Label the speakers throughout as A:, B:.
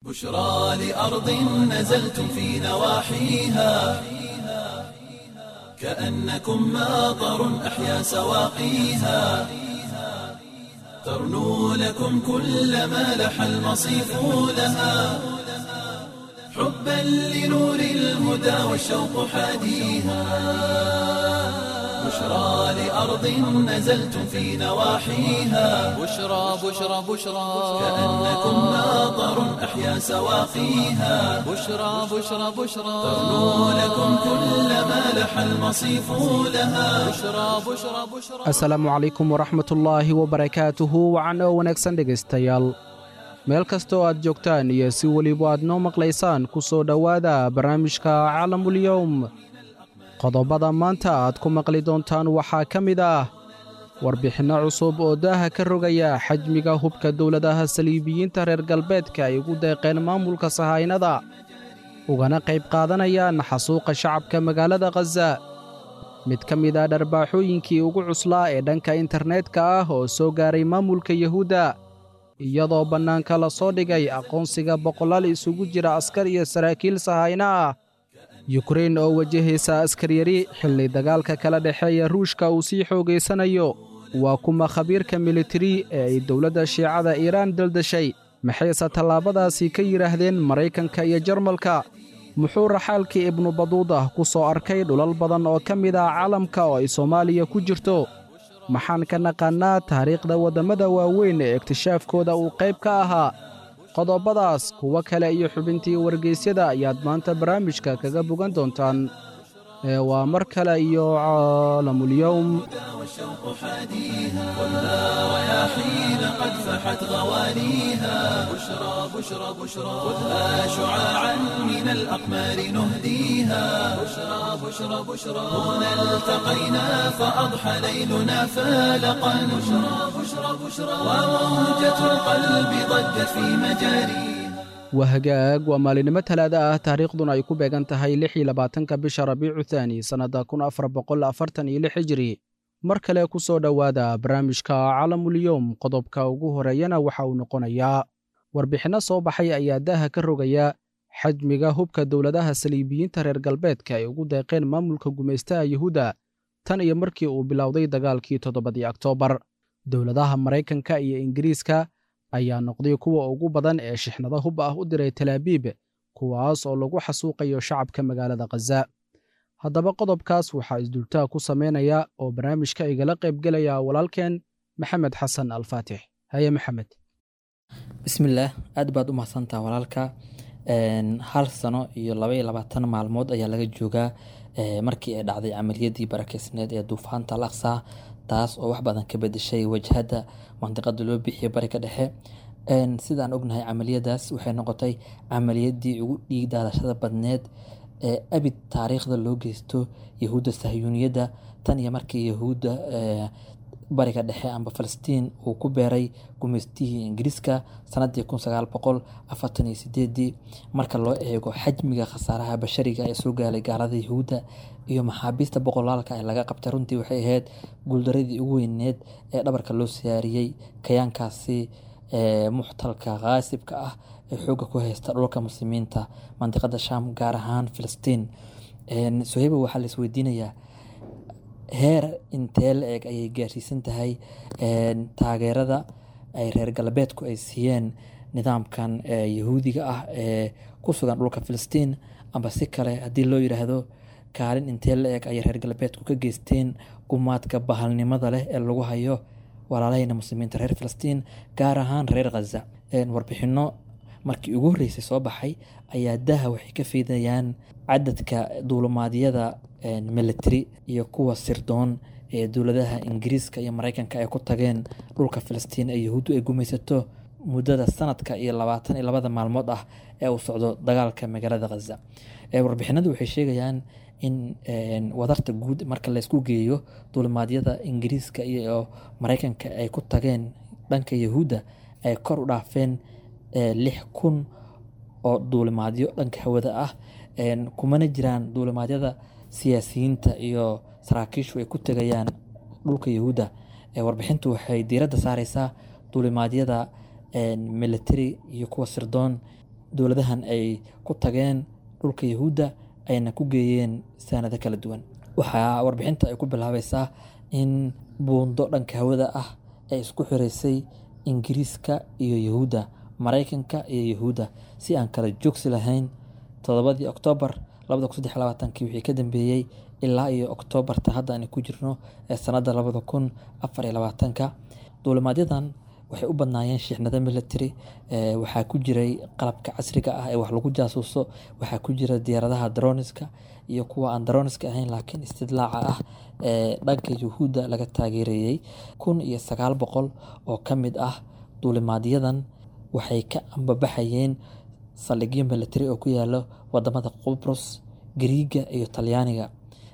A: بشرى لأرض نزلتم في نواحيها كأنكم ماطر أحيا سواقيها ترنو لكم كل ما لح المصيف لها حبا لنور الهدى والشوق حاديها بشرى لأرض نزلتم في نواحيها
B: بشرى بشرى بشرى
A: كأنكم ماطر أحيا سواقيها
B: بشرى بشرى بشرى
A: ترنو لكم كل ما لح المصيف لها
B: بشرى بشرى بشرى
C: asalaamu calaykum waraxmatullaahi wabarakaatuhu wacan oo wanaagsan dhegaystayaal meel kasta oo aad joogtaan iyo si weliba aad noo maqlaysaan ku soo dhowaada barnaamijka caalamulyowm qodobada maanta aad ku maqli doontaan waxaa ka mid ah warbixinno cusub oo daaha ka rogaya xajmiga hubka dowladaha saliibiyiinta reer galbeedka ay ugu deeqeen maamulka sahaynada ugana qayb qaadanayaan xasuuqa shacabka magaalada khaza mid ka mid ah dharbaaxooyinkii ugu cuslaa ee dhanka internetka ah oo soo gaaray maamulka yuhuudda iyadoo bannaanka la soo dhigay aqoonsiga boqolaal isugu jira askar iyo saraakiil sahayno ah yukrain oo wajahaysa askaryari xilli dagaalka kala dhexeeya ruushka uu sii xoogaysanayo waa kuma khabiirka militari ee ay dowladda shiicada iiraan daldashay maxayse tallaabadaasi ka yidhaahdeen maraykanka iyo jarmalka muxuu raxaalkii ibnu baduudah ku soo arkay dhulal badan oo ka mid ah caalamka oo ay soomaaliya ku jirto maxaan ka naqaannaa taariikhda waddammada waaweyn ee ikhtishaafkooda uu qayb ka ahaa qodobadaas kuwo kale iyo xubintii wargaysyada ayaad maanta barnaamijka kaga bogan doontaan ee waa mar kale iyo caalamulyowm
A: والشوق حاديها خذها رياحين قد فحت غوانيها بشرى بشرى بشرى خذها شعاعا من الأقمار نهديها بشرى بشرى بشرى هنا التقينا فأضحى ليلنا فالقا بشرى بشرى بشرى وموجة القلب ضجت في مجاريها
C: waa hagaag waa maalinimo talaada ah taariikhduna ay ku beegan tahay lix iyo labaatanka bisha rabiicu thaani sannadda kun afar boqol afartan iyo lix hijiri mar kale ku soo dhowaada barnaamijka calamulyowm qodobka ugu horeeyana waxa uu noqonayaa warbixinno soo baxay ayaa daaha ka rogaya xajmiga hubka dowladaha saliibiyiinta reer galbeedka ay ugu deeqeen maamulka gumaystaha yuhuudda tan iyo markii uu bilowday dagaalkii toddobadii oktoobar dowladaha maraykanka iyo ingiriiska ayaa noqday kuwa ugu badan ee shixnado hub ah u diray talaabiib kuwaas oo lagu xasuuqayo shacabka magaalada khaza haddaba qodobkaas waxaa isdultaa ku samaynaya oo barnaamijka igala qaybgelaya walaalkeen maxamed xasan alfaatix haye maxamed
D: bismillaah aad baad u mahadsantaha walaalka Een, hal sano iyo laba iyo labaatan maalmood ayaa laga joogaa ee, markii ay dhacday camaliyadii barakeysneed ee duufaanta al aqsa taas oo wax badan ka bedeshay wajhada mandiqada loo bixiyo bariga dhexe Een, sidaan ognahay camaliyadaas waxay noqotay camaliyadii ugu dhiig daadashada badneed ee abid taariikhda loo geysto yahuudda sahyuuniyadda tan iyo markii yahuudda ee, bariga dhexe amba falastiin uu ku beeray gumaystihii ingiriiska sanadii kun sagaal boqol afartan iyo sideedii marka loo eego xajmiga khasaaraha bashariga ee soo gaalay gaalada yahuudda iyo maxaabiista boqolaalka ee laga qabtay runtii waxay ahayd guuldaradii ugu weyneed ee dhabarka loo siyaariyey kayaankaasi ee muxtalka khaasibka ah ee xoogga ku haysta dhulka muslimiinta mandiqada sham gaar ahaan filistiin Een, soheba waxaa la isweydiinayaa heer intee la eg ayay gaarsiisan tahay een, taageerada ay reer galbeedku ay siiyeen nidaamkan ee, yahuudiga ah ee ku sugan dhulka filistiin amba si kale haddii loo yidhaahdo kaalin intee la eg ayay reer galbeedku ka geysteen gumaadka bahalnimada leh ee lagu hayo walaalahayna muslimiinta reer filistiin gaar ahaan reer khaza Een, warbixino markii ugu horreysay soo baxay ayaa daha waxay ka fiidayaan cadadka duulumaadyada een, military iyo kuwa sirdoon ee dowladaha ingiriiska iyo mareykanka ay ku tageen dhulka filistiin ee yahuuddu ay gumaysato muddada sanadka iyo labaatan iyo labada maalmood ah ee uu socdo dagaalka magaalada khaza Ee, warbixinadu waxay sheegayaan in een, wadarta guud marka laysku geeyo duulimaadyada ingiriiska iyo mareykanka ay ku tageen dhanka yahuudda ay kor u dhaafeen ee, lix kun oo duulimaadyo dhanka hawada ah Een, kumana jiraan duulimaadyada siyaasiyiinta iyo saraakiishu ay ku tegayaan dhulka yahuudda Ee, warbixintu waxay diiradda saareysaa duulimaadyada military iyo kuwa sirdoon dowladahan ay ku tageen dhulka yahuudda ayna ku geeyeen saanado kala duwan waxaa warbixinta ay ku bilaabaysaa in buundo dhanka hawada ah ay isku xireysay ingiriiska iyo yahuudda maraykanka iyo yahuudda si aan kala joogsi lahayn todobadii oktoobar labada kun saddex labaatankii wixii ka dambeeyey ilaa iyo oktoobarta hadda aan ku jirno ee sanadda labada kun afar iyo labaatanka duulimaadyadan waxay u badnaayeen shixnado military waxaa ku jiray qalabka casriga ah ee wax lagu jaasuuso waxaa ku jira diyaaradaha droniska iyo kuwa aan droniska ahayn laakiin istidlaaca ah ee dhanka yuhuudda laga taageerayey kun iyo sagaal boqol oo ka mid ah duulimaadyadan waxay ka ambabaxayeen saldhigyo military oo ku yaalo wadamada qubrus gariiga iyo talyaaniga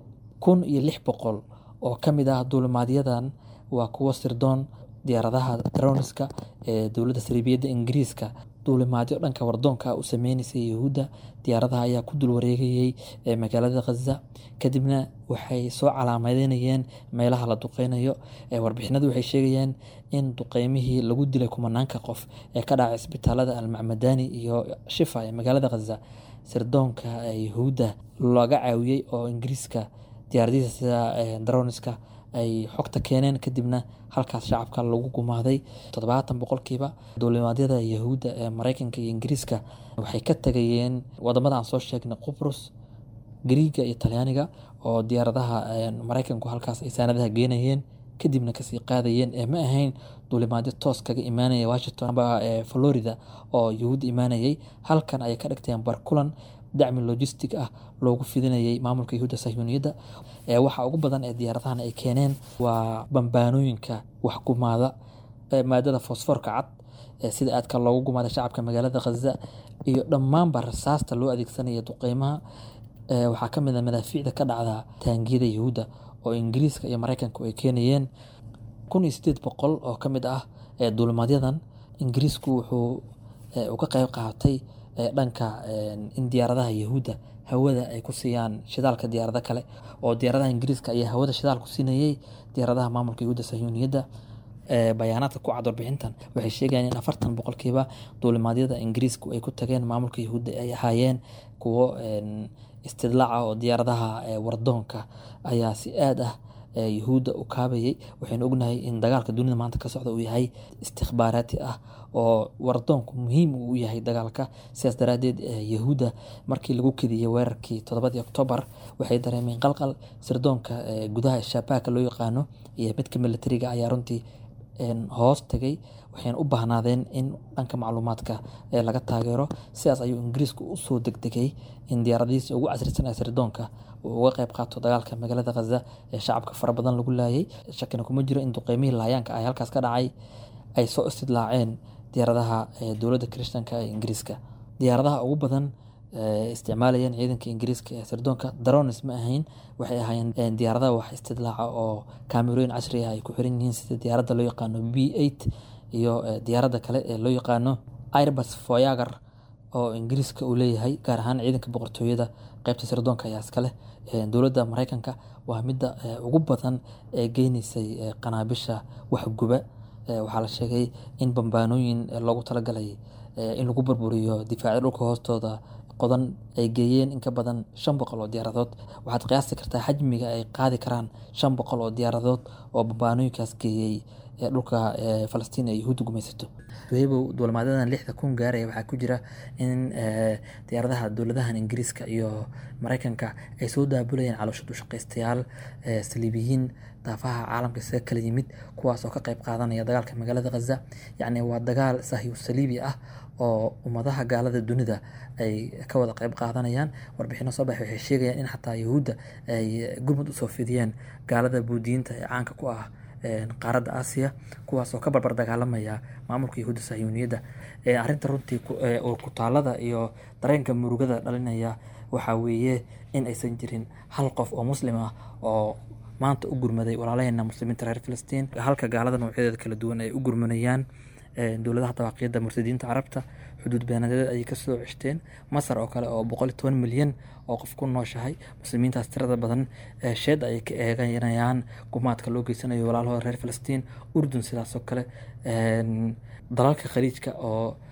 D: kun iyo lix boqol oo ka mid ah duulimaadyadan waa kuwo sirdoon diyaaradaha droniska ee dowladda sariibiyadda ingiriiska duulimaadyo dhanka wardoonka u sameyneysay yahuudda diyaaradaha ayaa ku dul wareegayey ee magaalada khaza kadibna waxay soo calaameynayeen meelaha la duqeynayo warbixinadu waxay sheegayeen in duqeymihii lagu dilay kumanaanka qof ee ka dhacay isbitaalada almacmadani iyo shifa ee magaalada khaza sirdoonka yahuudda laga caawiyey oo ingiriiska diyaaradihiisa sida droniska ay xogta keeneen kadibna halkaas shacabka lagu gumaaday toddobaatan boqolkiiba duulimaadyada yahuudda ee maraykanka iyo ingiriiska waxay ka tagayeen wadamada aan soo sheegnay qubrus gariiga iyo talyaaniga oo diyaaradaha maraykanku halkaas ay saanadaha geenayeen kadibna kasii qaadayeen ee ma ahayn duulimaadyo toos kaga imaanaya washington amba florida oo yahuudda imaanayay halkan ayay ka dhigteen barkulan dacmi logistic ah loogu fidinayay maamulka yahuudda sahyuuniyadda waxa ugu badan ee diyaaradahan ay keeneen waa bambaanooyinka wax gumaada maadada fosforka cad sida aadka loogu gumaada shacabka magaalada khaza iyo dhammaanba rasaasta loo adeegsanaya duqeymaha waxaa ka mid a madaafiicda ka dhacda taangiyada yahuudda oo ingiriiska iyo maraykanku ay keenayeen kun iyo sideed boqol oo ka mid ah duulimaadyadan ingiriisku wuxuu uga qeyb qaatay dhanka in diyaaradaha yahuudda hawada ay ku siiyaan shidaalka diyaarado kale oo diyaaradaha ingiriiska ayaa hawada shidaal ku siinayey diyaaradaha maamulka yahuudda sahyuuniyadda bayaanaadka ku cad warbixintan waxay sheegayaan in afartan boqolkiiba duulimaadyada ingiriisku ay ku tageen maamulka yahuudda ay ahaayeen kuwo istidlaaca oo diyaaradaha wardoonka ayaa si aad ah yahuudda u kaabayay waxaynu ognahay in dagaalka dunida maanta ka socda uu yahay istikbaaraati ah oo wardoonku muhiim uu yahay dagaalka sidaas daraadeed yahuudda markii lagu kediyey weerarkii toddobadii oktoobar waxay dareemeen qalqal sirdoonka gudaha shabaaka loo yaqaano iyo midka militariga ayaa runtii hoos tagay waxayna u baahnaadeen in dhanka macluumaadka laga taageero sidaas ayuu ingiriisku usoo degdegay in diyaaradihiisa ugu casrisan ee sirdoonka uu uga qeyb qaato dagaalka magaalada khaza ee shacabka fara badan lagu laayay shakina kuma jiro in duqeymihii laayaanka ah halkaas ka dhacay ay soo istidlaaceen diyaaradaha dowladda kirishtanka ee ingiriiska diyaaradaha ugu badan isticmaalayeen ciidanka ingiriiska ee sirdoonka daronis ma ahayn waxay ahaayeen diyaaradaha wax istidlaaca oo kaamerooyin casri ah ay ku xiran yihiin sida diyaaradda loo yaqaano b eight iyo diyaaradda kale ee loo yaqaano airbus foyager oo ingiriiska uu leeyahay gaar ahaan ciidanka boqortooyada qeybta sirdoonka ayaa iskaleh dowladda maraykanka waa midda ugu badan ee geyneysay qanaabisha waxguba waxaa la sheegay in bambaanooyin loogu talagalay in lagu burburiyo difaacyo dhulka hoostooda qodan ay geeyeen in ka badan shan boqol oo diyaaradood waxaad qiyaasi kartaa xajmiga ay qaadi karaan shan boqol oo diyaaradood oo bambaanooyinkaas geeyey dhulka falastiin ee yahuudda gumaysato webow duulimaadadan lixda kun gaaraya waxaa ku jira in diyaaradaha dowladahan ingiriiska iyo maraykanka ay soo daabulayeen caloosha dushaqaystayaal saliibiyiin daafaha caalamka isaga kala yimid kuwaas oo ka qeyb qaadanaya dagaalka magaalada khaza yacni waa dagaal sahyu saliibi ah oo ummadaha gaalada dunida ay ka wada qeyb qaadanayaan warbixino soo baxay waxay sheegayaan in xataa yahuudda ay gurmud usoo fidiyeen gaalada buudiyiinta ee caanka ku ah qaaradda aasiya kuwaas oo ka barbar dagaalamaya maamulka yahuudda sahyuuniyadda arrinta runtii oo kutaalada iyo dareenka murugada dhalinaya waxaa weeye in aysan jirin hal qof oo muslim ah oo maanta u gurmaday walaalaheena muslimiinta reer filistiin halka gaalada noocyadeeda kala duwan ay u gurmanayaan dowladaha dawaaqiyadda murtadiinta carabta xuduud beenadeed ayay kasoo ceshteen masar oo kale oo boqol iyo toban milyan oo qof ku nooshahay muslimiintaas tirada badan sheed ayay ka eeganayaan gumaadka loo geysanayo walaalahooda reer filistiin urdun sidaas oo kale dalalka khaliijka oo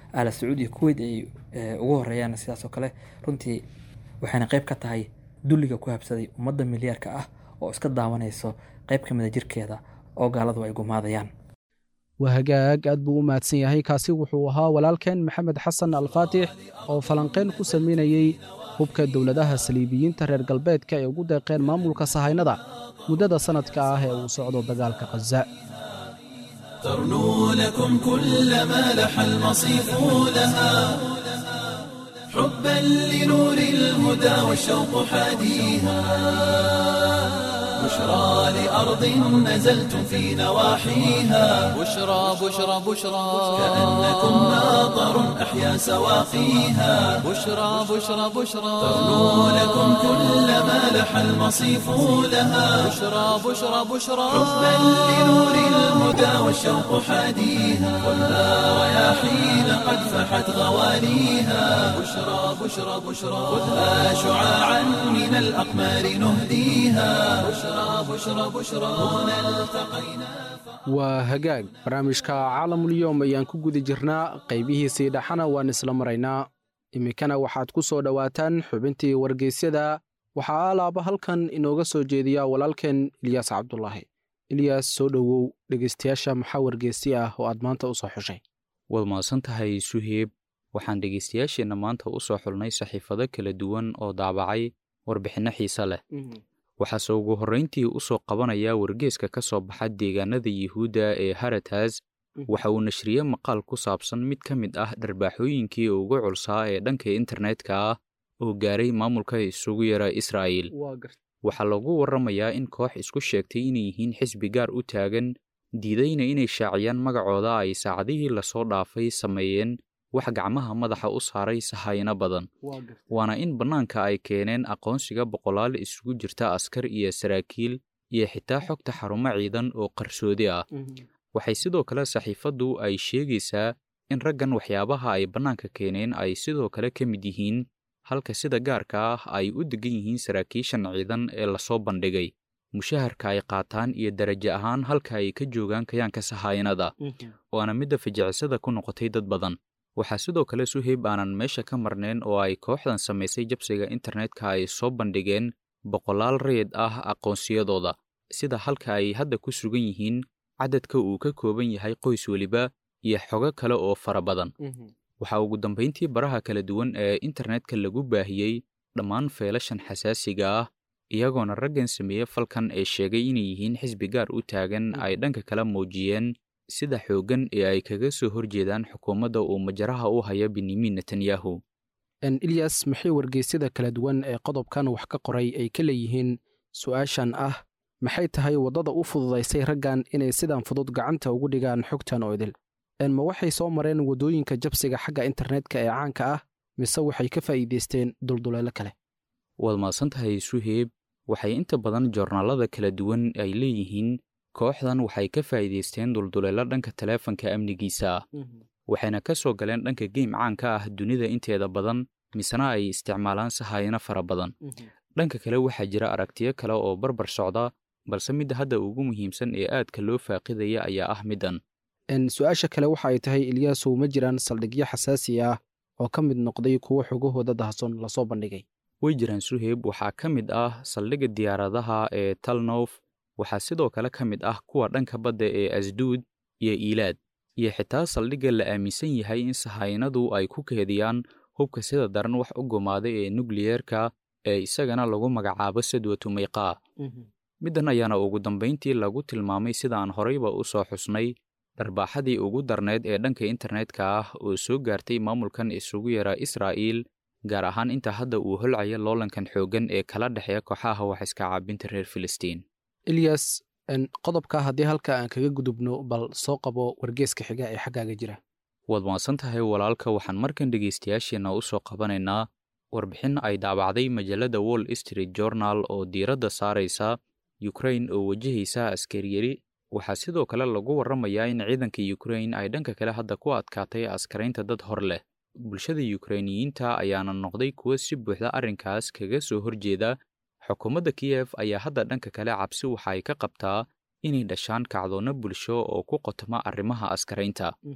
D: ala sacuud iyo kuweyt ay ugu horeeyaan sidaas oo kale runtii waxayna qayb ka tahay dulliga ku habsaday ummadda milyaarka ah oo iska daawanayso qayb ka mida jirkeeda oo gaaladu ay gumaadayaan
C: waa hagaag aad buu u mahadsan yahay kaasi wuxuu ahaa walaalkeen maxamed xasan alfaatix oo falanqayn ku samaynayey hubka dowladaha saliibiyiinta reer galbeedka ay ugu deeqeen maamulka sahaynada muddada sannadka ah ee uu socdo dagaalka khaza
A: ترنو لكم كل ما لح المصيف لها حبا لنور الهدى والشوق حاديها بشرى لأرض نزلتم في نواحيها
B: بشرى بشرى بشرى
A: كأنكم ناظر أحيا سواقيها
B: بشرى بشرى بشرى
A: ترنو لكم كل ما لح المصيف لها
B: بشرى بشرى بشرى
A: حبا لنور الهدى والشوق حاديها خذها رياحين قد فحت غواليها بشرى بشرى بشرى خذها شعاعا من الأقمار نهديها بشرى بشرى بشرى هنا التقينا
C: waa hagaag barnaamijka caalamulyoom ayaan ku guda jirnaa qaybihiisii dhaxana waan isla maraynaa iminkana waxaad ku soo dhowaataan xubintii wargeysyada waxaa alaaba halkan inooga soo jeediya walaalkeen ilyaas cabdulaahi ilyaas soo dhowow dhegeystayaasha maxaa wargeysi ah oo aad maanta u soo xushay
E: waad mahadsan tahay suheeb waxaan dhegaystayaasheenna maanta u soo xulnay saxiifado kala duwan oo daabacay warbixinno xiise leh waxaase ugu horrayntii u soo qabanaya wargeeska ka soo baxa deegaanada yuhuudda ee haratas waxa uu nashriyey maqaal ku saabsan mid ka mid ah dharbaaxooyinkii ugu culsaa ee dhanka internetka ah oo gaaray maamulka isugu yara israa'iil waxaa lagu warramayaa in koox isku sheegtay inay yihiin xisbi gaar u taagan diidayna inay shaaciyaan magacooda ay saacadihii lasoo dhaafay sameeyeen wax gacmaha madaxa u saaray sahayno badan waana in bannaanka ay keeneen aqoonsiga boqolaal isugu jirta askar iyo saraakiil iyo xitaa xogta xarumo ciidan oo qarsoodi ah waxay sidoo kale saxiifaddu ay sheegaysaa in raggan waxyaabaha ay bannaanka keeneen ay sidoo kale ka mid yihiin halka sida gaarka ah ay u degan yihiin saraakiishan ciidan ee lasoo bandhigay mushaharka ay qaataan iyo darajo ahaan halka ay ka joogaan kayaanka sahayanada waana midda fajicisada ku noqotay dad badan waxaa sidoo kale suheyb aanan meesha ka marnayn oo ay kooxdan samaysay jabsiga internetka ay soo bandhigeen boqolaal rayid ah aqoonsiyadooda sida halka ay hadda ku sugan yihiin cadadka uu ka kooban yahay qoys weliba iyo xogo kale oo fara badan waxaa ugu dambayntii baraha kala duwan ee internetka lagu baahiyey dhammaan feelashan xasaasiga ah iyagoona raggan sameeye falkan ee sheegay inay yihiin xisbi gaar u taagan ay dhanka kala muujiyeen sida xooggan ee ay kaga soo horjeedaan xukuumadda uu majaraha u haya benyamin netanyahu
C: ilyas maxay wargeysyada kala duwan ee qodobkan wax ka qoray ay ka leeyihiin su'aashan ah maxay tahay waddada u fududaysay raggan inay sidan fudud gacanta ugu dhigaan xogtan oo idil ma waxay soo mareen waddooyinka jabsiga xagga internetka ee caanka ah mise waxay ka faa'iidaysteen dulduleelo kale
E: waad mahadsan tahay suheeb waxay inta badan joornaalada kala duwan ay leeyihiin kooxdan waxay ka faa'iidaysteen dulduleelo dhanka taleefanka amnigiisa ah waxayna ka soo galeen dhanka geym caanka ah dunida inteeda badan misena ay isticmaalaan sahayano fara badan dhanka kale waxaa jira aragtiyo kale oo barbar socda balse midda hadda ugu muhiimsan ee aadka loo faaqidaya ayaa ah middan
C: su-aasha kale waxa ay tahay ilyaasow ma jiraan saldhigyo xasaasi ah oo ka mid noqday kuwo xogahooda dahson lasoo bandhigay
E: way jiraan suheeb waxaa ka mid ah saldhigga diyaaradaha ee talnof waxaa sidoo kale ka mid ah kuwa dhanka badda ee asduud iyo iilaad iyo xitaa saldhigga la aaminsan yahay in sahaynadu ay ku keediyaan hubka sida daran wax u gumaaday ee nukliyeerka ee isagana lagu magacaabo sadwatu mayqaa middan ayaana ugu dambayntii lagu tilmaamay sida aan horeyba u soo xusnay dharbaaxadii ugu darneyd ee dhanka internetka ah oo soo gaartay maamulkan isugu yara israa'iil gaar ahaan inta hadda uu holcaya loolankan xooggan ee kala dhexeeya kooxaha wax iska caabinta reer filistiin
C: ilyas qodobka haddii halka aan kaga gudubno bal soo qabo wargeeska xiga ee xaggaaga jira
E: waad maadsan tahay walaalka waxaan markan dhegaystayaasheenna u soo qabanaynaa warbixin ay daabacday majallada wall street journal oo diiradda saaraysa yukrain oo wajahaysa askariyari waxaa sidoo kale lagu warramayaa in ciidanka yukrain ay dhanka kale hadda ku adkaatay askaraynta dad hor leh bulshada yukrainiyiinta ayaana noqday kuwo si buuxda arrinkaas kaga soo horjeeda xukuumadda kiyef ayaa hadda dhanka kale cabsi waxa ay ka qabtaa inay dhashaan kacdoonno bulsho oo ku qotoma arrimaha askaraynta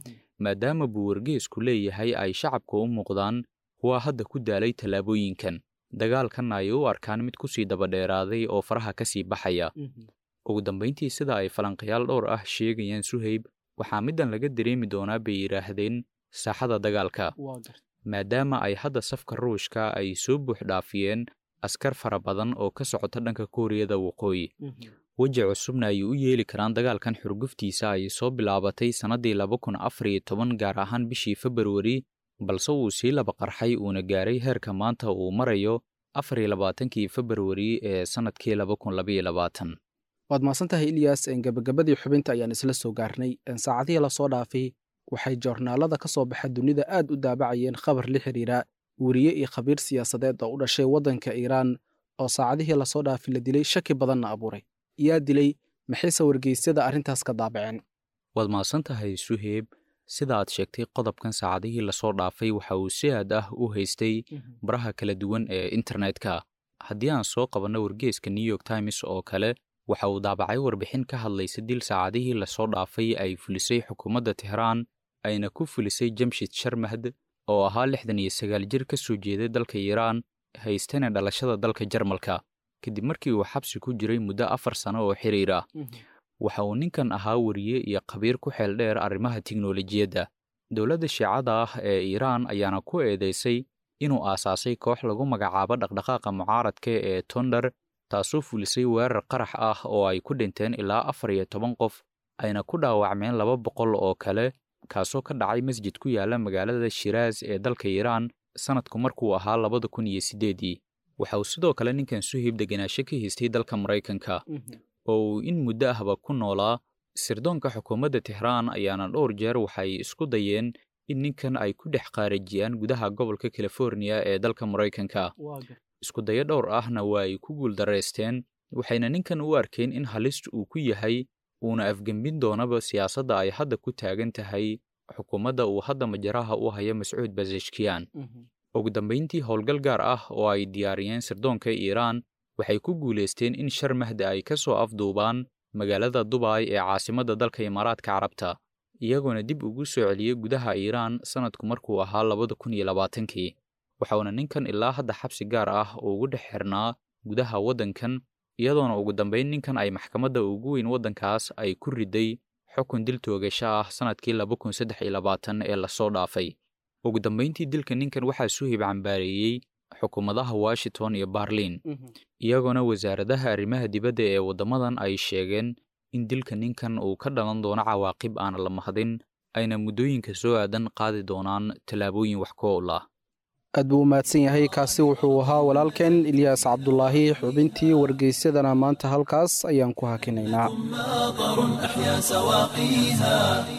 E: maadaama buu wargeesku leeyahay ay shacabka u muuqdaan kuwa hadda ku daalay tallaabooyinkan dagaalkanna ay u arkaan mid ku sii dabadheeraaday oo faraha ka sii baxaya ugu dambayntii sida ay falanqayaal dhowr ah sheegayaan suhayb waxaa middan laga dareemi doonaa bay yidhaahdeen saaxada dagaalka maadaama ay hadda safka ruushka ay soo buux dhaafiyeen askar fara badan oo ka socota dhanka kuuriyada waqooyi weji cusubna ay u yeeli karaan dagaalkan xurguftiisa ay soo bilaabatay sannaddii laba kun afar iyo toban gaar ahaan bishii februari balse uu sii laba qarxay uuna gaaray heerka maanta uu marayo afar iyo labaatankii februari ee sannadkii laba kun labaiyo labaatan
C: waad mahadsantahay ilyas gebagabadii xubinta ayaan isla soo gaarnay saacadihii lasoo dhaafay waxay joornaalada ka soo baxa dunida aad u daabacayeen khabar la xiriira weriye iyo khabiir siyaasadeed oo u dhashay waddanka iiraan oo saacadihii lasoo dhaafay la dilay shaki badanna abuuray yaa dilay maxayse wargeysyada arrintaas ka daabaceen
E: waad mahadsan tahay suheeb sida aad sheegtay qodobkan saacadihii lasoo dhaafay waxa uu si aad ah u haystay baraha kala duwan ee internetka haddii aan soo qabanno wargeeska new york times oo kale waxa uu daabacay warbixin ka hadlaysa dil saacadihii lasoo dhaafay ay fulisay xukuumadda tehraan ayna ku fulisay jamshid sharmahd oo ahaa lixdan iyo sagaal jir ka soo jeeday dalka iiraan haystana dhalashada dalka jarmalka kadib markii uu xabsi ku jiray muddo afar sano oo xiriir ah waxa uu ninkan ahaa weriye iyo khabiir ku xeel dheer arrimaha tiknolojiyadda dowladda shiicada ah ee iiraan ayaana ku eedaysay inuu aasaasay koox lagu magacaabo dhaqdhaqaaqa mucaaradka ee tonder taasoo fulisay weerar qarax ah oo ay ku dhinteen ilaa afar iyo toban qof ayna ku dhaawacmeen laba boqol oo kale kaasoo ka dhacay masjid ku yaala magaalada shiraas ee dalka iiraan sannadku markuu ahaa labada kun iyo siddeedii waxa uu sidoo kale ninkan suhib degenaansho ka haystay dalka maraykanka oo uu in muddo ahba ku noolaa sirdoonka xukuumadda tehraan ayaana dhowr jeer waxay isku dayeen in ninkan ay ku dhex qaarajiyaan gudaha gobolka californiya ee dalka maraykanka isku dayo dhowr ahna waa ay ku guuldaraysteen waxayna ninkan u arkeen in halist uu ku yahay uuna afgembin doonaba siyaasadda ay hadda ku taagan tahay xukuumadda uu hadda majaraha u haya mascuud basashkiyan ugu dambayntii howlgal gaar ah oo ay diyaariyeen sirdoonka iiraan waxay ku guulaysteen in sharmahda ay ka soo afduubaan magaalada dubay ee caasimadda dalka imaaraadka carabta iyagoona dib ugu soo celiyey gudaha iiraan sannadku markuu ahaa labada kun iyo labaatankii waxauna ninkan ilaa hadda xabsi gaar ah ugu dhex xirnaa gudaha waddankan iyadoona ugu dambayn ninkan ay maxkamadda ugu weyn waddankaas ay ku riday xukun dil toogasho ah sannadkii laba kun saddex iyo labaatan ee lasoo dhaafay ugu dambayntii dilka ninkan waxaa suhib cambaareeyey xukuumadaha washington iyo barliin iyagoona wasaaradaha arrimaha dibadda ee waddamadan ay sheegeen in dilka ninkan uu ka dhalan doono cawaaqib aan la mahadin ayna muddooyinka soo aadan qaadi doonaan tallaabooyin wax ku owl ah
C: aad buu u mahadsan yahay kaasi wuxuu ahaa walaalkeen ilyaas cabdulaahi xubintii wargeysyadana maanta halkaas ayaan ku hakinaynaa
A: ماطر أحيا سواقيها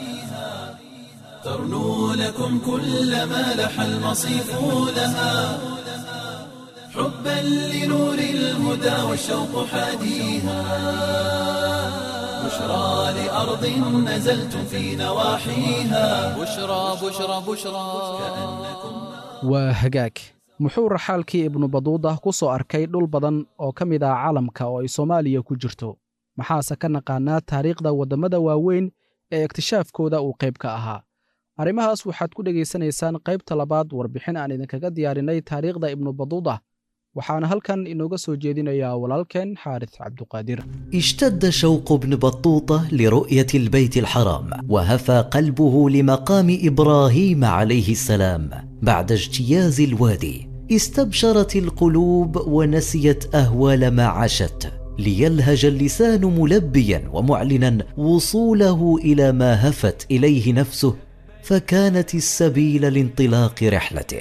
A: ترنو لكم كل ما لح المصيف لها حبا لنور الهدى والشوق حاديها بشرى لأرض نزلتم في نواحيها
B: بشرى بشرى بشرى
C: waa hagaag muxuu raxaalkii ibnu baduuda ku soo arkay dhul badan oo ka mid ah caalamka oo ay soomaaliya ku jirto maxaase ka naqaanaa taariikhda waddamada waaweyn ee ikhtishaafkooda uu qayb ka ahaa arrimahaas waxaad ku dhegaysanaysaan qaybta labaad warbixin aan idinkaga diyaarinay taariikhda ibnu baduuda waxaana halkan inooga soo jeedinayaa walaalkeen xaaris cabduqaadir
F: اشتد شوق ابن بطوطة لرؤية البيت الحرام وهفى قلبه لمقام إبراهيم عليه السلام بعد اجتياز الوادي استبشرت القلوب ونسيت أهوال ما عاشت ليلهج اللسان ملبيا ومعلنا وصوله إلى ما هفت إليه نفسه فكانت السبيل لانطلاق رحلته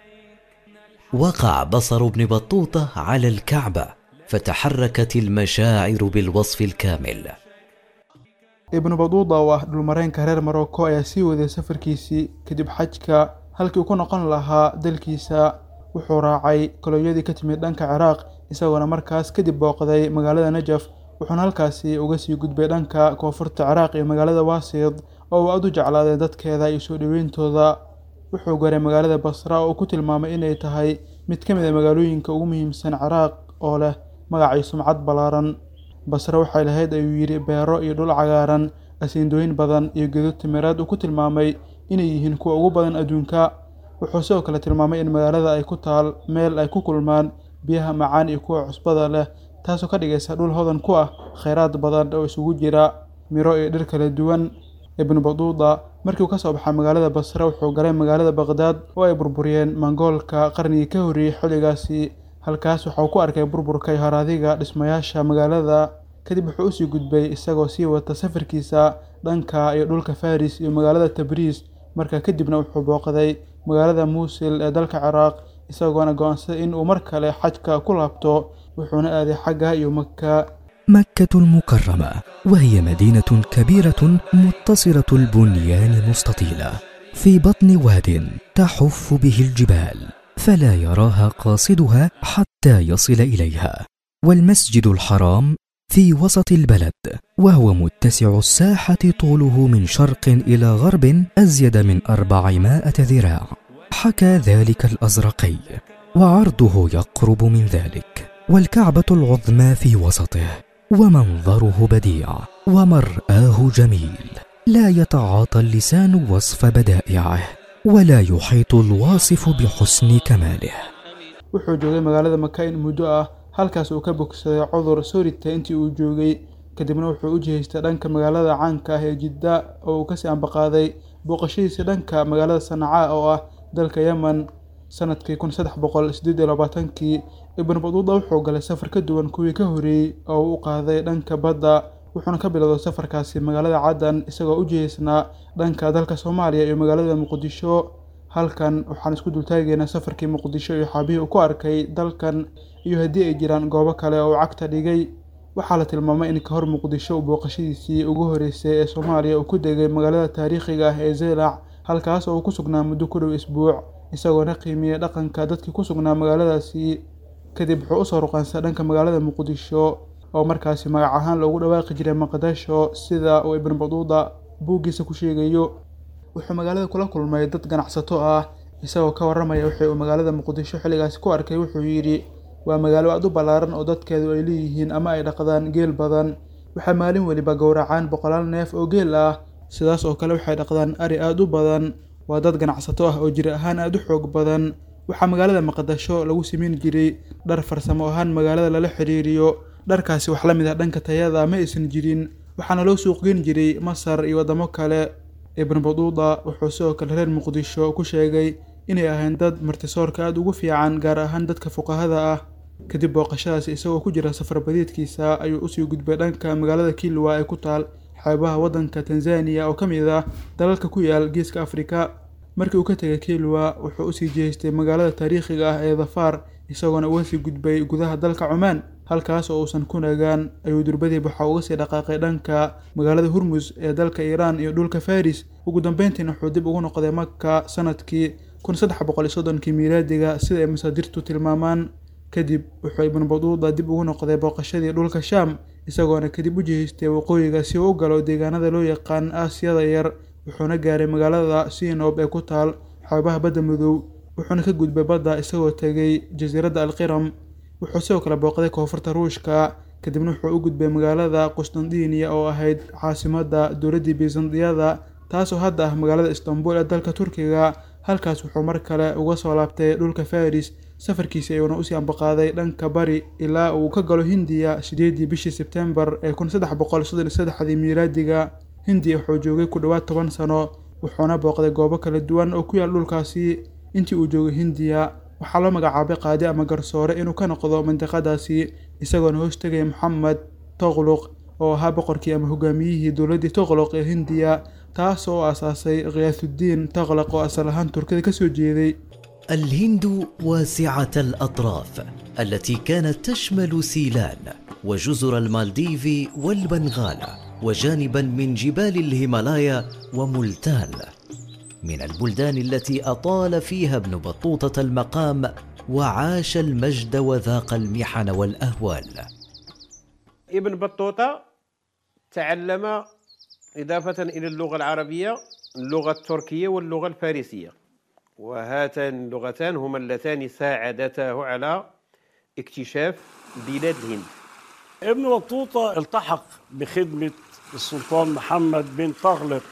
F: وقع بصر ابن بطوطة على الكعبة فتحركت المشاعر بالوصف الكامل
G: ibnu baduuda oo ah dhulmareenka reer marocco ayaa sii waday safarkiisii kadib xajka halkii uu ku noqon lahaa dalkiisa wuxuu raacay kolonyadii ka timid dhanka ciraaq isagoona markaas kadib booqday magaalada najaf wuxuuna halkaasi uga sii gudbay dhanka koonfurta ciraaq iyo magaalada waasid oo uu aad u jeclaaday dadkeeda iyo soo dhoweyntooda wuxuu garay magaalada basra oo uu ku tilmaamay inay tahay mid ka mid a magaalooyinka ugu muhiimsan ciraaq oo leh magacii sumcad ballaaran basre waxay lahayd ayuu yidhi beero iyo dhul cagaaran asiindooyin badan iyo gedo timireed uu ku tilmaamay inay yihiin kuwa ugu badan adduunka wuxuu sidoo kale tilmaamay in magaalada ay ku taal meel ay ku kulmaan biyaha macaan iyo kuwa cusbada leh taasoo ka dhigaysa dhul hodan ku ah kheyraad badan oo isugu jira miro iyo dhir kala duwan ibnu baduuda markii uu ka soo baxay magaalada basre wuxuu galay magaalada baqhdaad oo ay burburiyeen mongoolka qarnigii ka horreeyey xilligaasi halkaas waxauu ku arkay burburka iyo haraadiga dhismayaasha magaalada kadib wuxuu usii gudbay isagoo sii wata safarkiisa dhanka iyo dhulka faris iyo magaalada tabriis markaa kadibna wuxuu booqday magaalada muusil ee dalka ciraaq isagoona go-aansaday in uu mar kale xajka ku laabto wuxuuna aaday xagga iyo maka
H: مكة المكرمة وهي مدينة كبيرة متصلة البنيان مستطيلة في بطن واد تحف به الجبال فلا يراها قاصدها حتى يصل إليها والمسجد الحرام في وسط البلد وهو متسع الساحة طوله من شرق إلى غرب أزيد من أربعمائة ذراع حكى ذلك الأزرقي وعرضه يقرب من ذلك والكعبة العظمى في وسطه ومنظره بديع ومرآه جميل لا يتعاطى اللسان وصف بدائعه ولا يحيط الواصف بحسن كماله
G: wuxuu joogay magaalada maka in muddo ah halkaas uu ka bogsaday cudur soo ritay intii uu joogay kadibna wuxuu u jihaystay dhanka magaalada caanka ah ee jidda oo uu kasii ambaqaaday booqashadiisa dhanka magaalada sanacaa oo ah dalka yemen sanadkii kun saddex boqol sideed iyo labaatankii ibnu baduuda wuxuu galay safar ka duwan kuwii ka horreeyey oo uu u qaaday dhanka badda wuxuuna ka bilowday safarkaasi magaalada caddan isagoo u jihaysnaa dhanka dalka soomaaliya iyo magaalada muqdisho halkan waxaan isku dultaagaynaa safarkii muqdisho iyo xaabihii uu ku arkay dalkan iyo haddii ay jiraan goobo kale oo uu cagta dhigay waxaa la tilmaamay in ka hor muqdisho uu booqashadiisii ugu horreysay ee soomaaliya uu ku degay magaalada taariikhiga ah ee zeylac halkaas oo uu ku sugnaa muddo ku dhow isbuuc isagoona qiimiyey dhaqanka dadkii ku sugnaa magaaladaasi kadib wuxuu usoo ruqaansa dhanka magaalada muqdisho oo markaasi magac ahaan loogu dhawaaqi jiray maqdasho sida uu ibnu baduuda buuggiisa ku sheegayo wuxuu magaalada kula kulmay dad ganacsato ah isagoo ka warramaya wixii uu magaalada muqdisho xilligaasi ku arkay wuxuu yidhi waa magaalo aad u ballaaran oo dadkeedu ay leeyihiin ama ay dhaqdaan geel badan waxaa maalin weliba gowracaan boqolaal neef oo geel ah sidaas oo kale waxay dhaqdaan ari aada u badan waa dad ganacsato ah oo jir ahaan aada u xoog badan waxaa magaalada maqdasho lagu samayn jiray dhar farsamo ahaan magaalada lala xiriiriyo dharkaasi wax la mid ah dhanka tayada ma aysan jirin waxaana loo suuqgeyn jiray masar iyo waddamo kale ibnu baduuda wuxuu sidoo kale reer muqdisho ku sheegay inay ahayn dad martisoorka aada ugu fiican gaar ahaan dadka fuqahada ah kadib booqashadaasi isagoo ku jira safar badiidkiisa ayuu usii gudbay dhanka magaalada kilwa ee ku taal xeebaha waddanka tanzaniya oo ka mid ah dalalka ku yaal geeska afrika markii uu ka tegay kilwa wuxuu usii jihaystay magaalada taariikhiga ah ee dhafaar isagoona uga sii gudbay gudaha dalka cumaan halkaas oo uusan ku nagaan ayuu durbadiib waxa uga sii dhaqaaqay dhanka magaalada hurmus ee dalka iiraan iyo dhulka faris ugu dambeyntiina wuxuu dib ugu noqday maka sanadkii kun saddex boqol iyo soddonkii miilaadiga sida ay masaadirtu tilmaamaan kadib wuxuu ibnu baduuda dib ugu noqday booqashadii dhulka shaam isagoona kadib u jihaystay waqooyiga si uu u galo deegaanada loo yaqaan aasiyada yar wuxuuna gaaray magaalada sinob ee ku taal xoobaha badda madow wuxuuna ka gudbay badda isagoo tegay jasiiradda alqiram wuxuu sidoo kale booqday koonfurta ruushka kadibna wuxuu u gudbay magaalada qustandiniya oo ahayd caasimadda dowladdii bizandiyada taasoo hadda ah magaalada istanbul ee dalka turkiga halkaas wuxuu mar kale uga soo laabtay dhulka faris safarkiisi ayuuna usii ambaqaaday dhanka bari ilaa uu ka galo hindiya sideedii bishii sebtembar ee kun saddex boqol soddon iyo saddexdii miilaadiga hindiya wuxuu joogay ku dhowaad toban sano wuxuuna booqday goobo kala duwan oo ku yaal dhulkaasi intii uu joogay hindiya waxaa loo magacaabay qaadi ama garsoore inuu ka noqdo mandiqadaasi isagoona hoos tegaya moxamed toqluq oo ahaa boqorkii ama hogaamiyihii dowladdii toqloq ee hindiya taas oo aasaasay khiyaathudiin toqloq oo asal ahaan turkida kasoo jeeday
F: الهند واسعة الأطراف التي كانت تشمل سيلان وجزر المالديف والبنغال وجانبا من جبال الهيمالايا وملتان من البلدان التي أطال فيها ابن بطوطة المقام وعاش المجد وذاق المحن والأهوال
I: ابن بطوطة تعلم إضافة إلى اللغة العربية اللغة التركية واللغة الفارسية وهاتان اللغتان هما اللتان ساعدتاه على اكتشاف بلاد الهند
J: ابن بطوطة التحق بخدمة السلطان محمد بن طغلق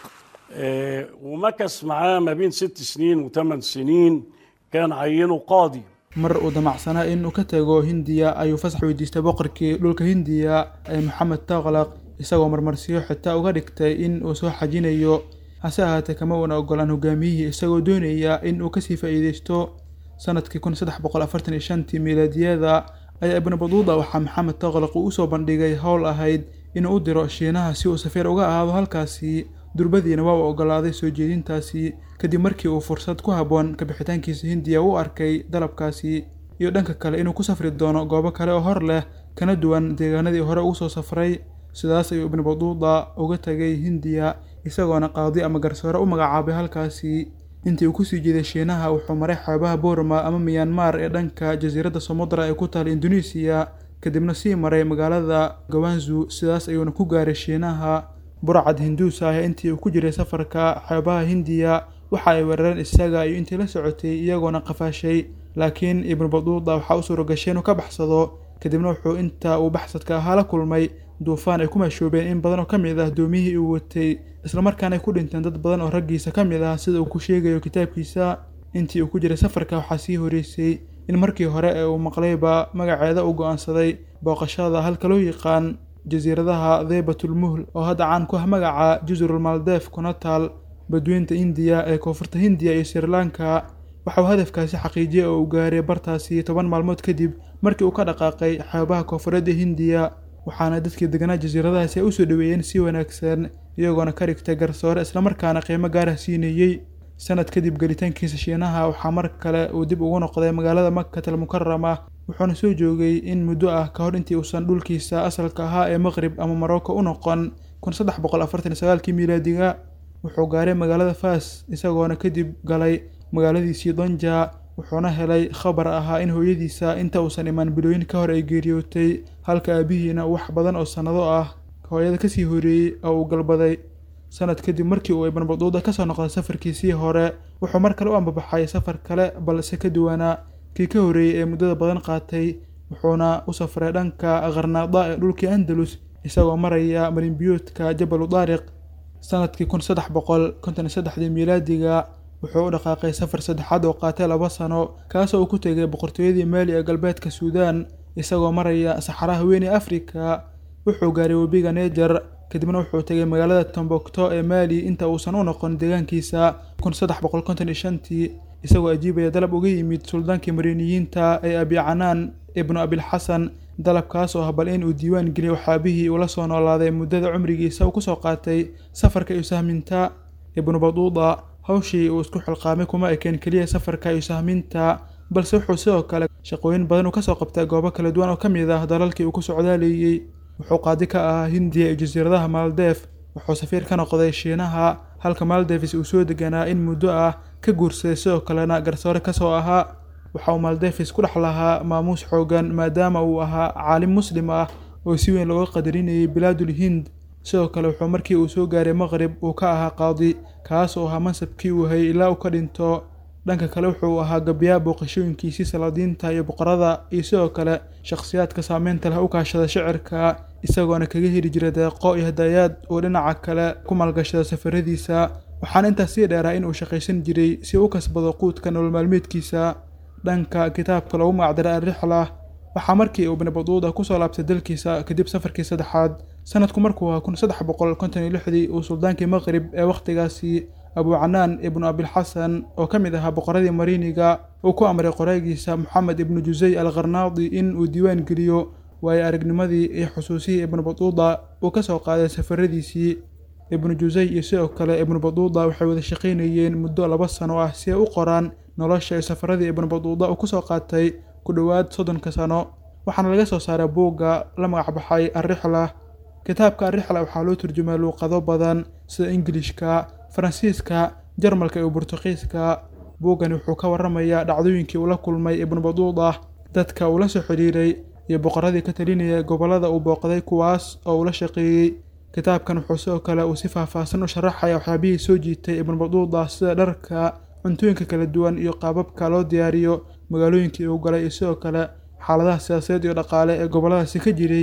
J: آه، ومكث معاه ما بين ست سنين وثمان سنين كان عينه قاضي
G: mar uu damacsanaa inuu ka tago hindiya ayuu fasax weydiistay boqorkii dhulka hindiya ee maxamed taqlaq isagoo marmarsiyo xitaa uga dhigtay in uu soo xajinayo hase ahaatee kama uuna ogolaan hogaamiyihii isagoo doonaya in uu kasii faa'iideysto sanadkii kun saddex boqol afartan iyo shantii miilaadiyada ayaa ibnu baduuda waxaa maxamed taqlaq uu usoo bandhigay howl ahayd inuu u diro shiinaha si uu safiir uga ahaado halkaasi durbadiina waa uu ogolaaday soo jeedintaasi kadib markii uu fursad ku habboon kabixitaankiisa hindiya u arkay dalabkaasi iyo dhanka kale inuu ku safri doono goobo kale oo hor leh kana duwan deegaanadii hore ugu soo safray sidaas ayuu ibnu baduuda uga tagay hindiya isagoona qaadi ama garsoore u magacaabay halkaasi intii uu kusii jeeday shiinaha wuxuu maray xeebaha boorma ama miyanmar ee dhanka jasiiradda samudra ee ku taala induneesiya kadibna sii maray magaalada gawanzu sidaas ayuuna ku gaaray shiinaha burcad hinduus ah intii uu ku jiray safarka xeebaha hindiya waxa ay weerareen isaga iyo intii la socotay iyagoona qafaashay laakiin ibnu baduuda waxaa u suura gashay inuu ka baxsado kadibna wuxuu inta uu baxsadka ahaa la kulmay duufaan ay ku mashoobeen in badan oo ka mid ah doomiyihii uu watay islamarkaana ay ku dhinteen dad badan oo raggiisa ka mid ah sida uu ku sheegayo kitaabkiisa intii uu ku jiray safarka waxaa sii horeysay in markii hore ee uu maqlayba magaceeda uu go'aansaday booqashada halka loo yaqaan jasiiradaha dheebatulmuhl oo hadda caan ku ah magaca jusrul maldeef kuna taal badweynta indiya ee koonfurta hindiya iyo sri lanka waxa uu hadafkaasi xaqiijiyey oo uu gaaray bartaasi toban maalmood kadib markii uu ka dhaqaaqay xeebaha koonfureedda hindiya waxaana dadkii deganaa jasiiradahaasi ay usoo dhoweeyeen si wanaagsan iyagoona ka dhigtay garsoore islamarkaana qiimo gaarah siinayey sanad kadib gelitaankiisa shiinaha waxaa mar kale uu dib ugu noqday magaalada makatal mukarama wuxuuna soo joogay in muddo ah ka hor intii uusan dhulkiisa asalka ahaa ee maqrib ama marocco u noqon kun saddex boqol afartan iyo sagaalkii miilaadiga wuxuu gaaray magaalada fas isagoona kadib galay magaaladiisii donja wuxuuna helay khabar ahaa in hooyadiisa inta uusan imaan bilooyin ka hor ay geeriyootay halka aabihiina wax badan oo sannado ah hooyada kasii horeeyey oo uu galbaday sanad kadib markii uu ibn baduuda kasoo noqday safarkiisii hore wuxuu mar kale u ambabaxay safar kale balse ka duwanaa kii ka horreeyey ee muddada badan qaatay wuxuuna u safray dhanka qarnaada ee dhulkii andalus isagoo maraya marinbiyoodka jabalu daariq sanadkii kun saddex boqol konton iyo saddexdii miilaadiga wuxuu u dhaqaaqay safar saddexaad oo qaatay laba sano kaasoo uu ku tegay boqortooyadii maali ee galbeedka suudaan isagoo maraya saxaraha weyn ee afrika wuxuu gaaray webiga neejar kadibna wuxuu tegay magaalada tombokto ee maali inta uusan u noqon deegaankiisa kun saddex boqol konton iyo shantii isagoo ajiibaya dalab uga yimid suldaankii mariiniyiinta ee abicanaan ibnu abilxasan dalabkaas oo ah bal in uu diiwaan geliyo waxaabihii uu la soo noolaaday muddada cumrigiisa uu kusoo qaatay safarka iyo sahminta ibnu baduuda hawshii uu isku xilqaamay kuma ekeen keliya safarka iyo sahminta balse wuxuu sidoo kale shaqooyin badan uu kasoo qabtay goobo kala duwan oo ka mid ah dalalkii uu ku socdaaleeyey wuxuu qaadi ka ahaa hindiya iyo jasiiradaha maaldeef wuxuu safiir ka noqday shiinaha halka maaldeefis uu soo deganaa in muddo ah ka guursaday sidoo kalena garsoore kasoo ahaa waxa uu maaldeefis ku dhex lahaa maamuus xoogan maadaama uu ahaa caalim muslim ah oo si weyn looga qadarinayay bilaadul hind sidoo kale wuxuu markii uu soo gaaray maqrib uu ka ahaa qaadi kaas oo ahaa mansabkii uu hayay ilaa uu ka dhinto dhanka kale wuxuu ahaa gabyaa booqashooyinkiisii salaadiinta iyo boqorada iyo sidoo kale shakhsiyaadka saameynta leh u kaashada shicirka isagoona kaga heli jiray deeqo iyo hadayaad uu dhinaca kale ku maalgashada safaradiisa waxaana intaas sii dheeraa in uu shaqaysan jiray si uu u kasbado quudka nolol maalmeedkiisa dhanka kitaabka loogu magacdaray alrixla waxaa markii uu ibnu baduuda kusoo laabtay dalkiisa kadib safarkii saddexaad sanadku markuu ahaa kun saddex boqol konton iyo lixdii uu suldaankii maqrib ee wakhtigaasi abucanaan ibnu abilxasan oo ka mid ahaa boqoradii mariiniga uu ku amray qoraagiisa moxamed ibnu jusey al kharnaadi in uu diiwaan geliyo waayo aragnimadii iyo xusuusihii ibnu baduuda uu ka soo qaaday safaradiisii ibnu jusey iyo sidoo kale ibnu baduuda waxay wada shaqaynayeen muddo laba sano ah si ay u qoraan nolosha iyo safaradii ibnu baduuda uu kusoo qaatay ku dhowaad soddonka sano waxaana laga soo saaray buugga la magacbaxay alrixla kitaabka alrixla waxaa loo turjumay luuqado badan sida ingilishka faransiiska jarmalka iyo burtuqiiska buuggani wuxuu ka warramayaa dhacdooyinkii uu la kulmay ibnu baduuda dadka uu la soo xidhiiray iyo boqoradii ka talinaya gobollada uu booqday kuwaas oo uu la shaqeeyey kitaabkan wuxuu sidoo kale uu si faahfaahsan u sharaxaya waxyaabihii soo jiitay ibnu baduuda sida dharka cuntooyinka kala duwan iyo qaababka loo diyaariyo magaalooyinkii uu galay iyo sidoo kale xaaladaha siyaasadeed iyo dhaqaale ee gobolladaasi ka jiray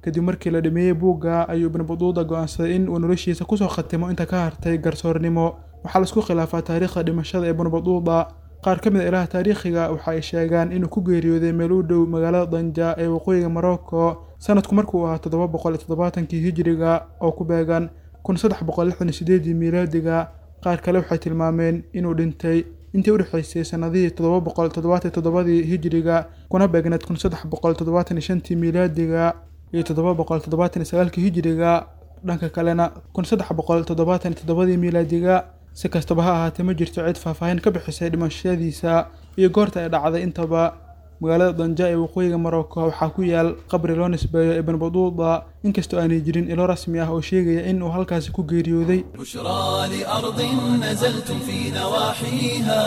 G: kadib markii la dhameeyey buugga ayuu ibnu baduuda go-aansaday in uu noloshiisa kusoo khatimo inta ka hartay garsoornimo waxaa laisku khilaafaa taariikhda dhimashada ibnu baduuda qaar ka mid a ilaha taariikhiga waxa ay sheegaan inuu ku geeriyooday meel u dhow magaalada danja ee waqooyiga morocco sanadku markuu ahaa toddoba boqol iyo toddobaatankii hijiriga oo ku beegan kun saddex boqol lixdan iyo sideedii miilaadiga qaar kale waxay tilmaameen inuu dhintay intii u dhexaysay sannadihii toddoba boqol toddobaatan toddobadii hijiriga kuna beegneed kun saddex boqol toddobaatan iyo shantii miilaadiga iyo toddoba boqol toddobaatan iyo sagaalkii hijiriga dhanka kalena kun saddex boqol toddobaatan iyo toddobadii miilaadiga si kastaba ha ahaatee ma jirto cid faahfaahin ka bixisay dhimashadiisa iyo goorta ay dhacday intaba magaalada danja ee waqooyiga morocco waxaa ku yaal qabri loo nisbeeyo ibn baduuda inkastoo aanay jirin ilo rasmi ah oo sheegaya in uu halkaasi ku geeriyooday
A: بشرى لأرض نزلتم في نواحيها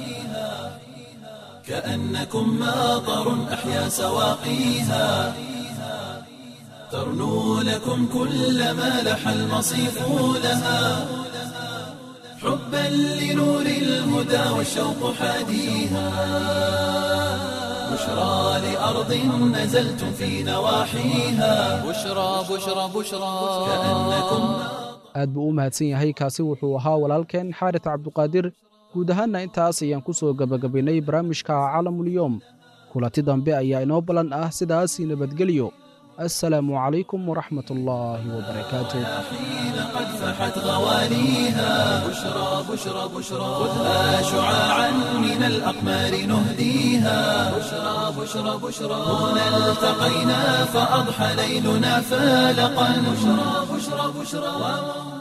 A: كأنكم ماطر أحيا سواقيها ترنو لكم كل ما لح المصيف لها حبا لنور الهدى والشوق حاديها بشرى لأرض نزلتم في نواحيها
B: بشرى بشرى بشرى
A: كأنكم
C: aad buu u mahadsan yahay kaasi wuxuu ahaa walaalkeen xaaris cabduqaadir guud ahaanna intaas ayaan ku soo gebagabaynay barnaamijka caalamulyoom kulanti dambe ayaa inoo ballan ah sidaasii nabadgelyo assalaamu calaykum waraxmat ullaahi wabarakaatuh
A: حين قد فحت غواليها بشرى بشرى بشرى خذها شعاعا من الأقمار نهديها بشرى بشرى بشرى هنا التقينا فأضحى ليلنا فالقا بشرى بشرى بشرى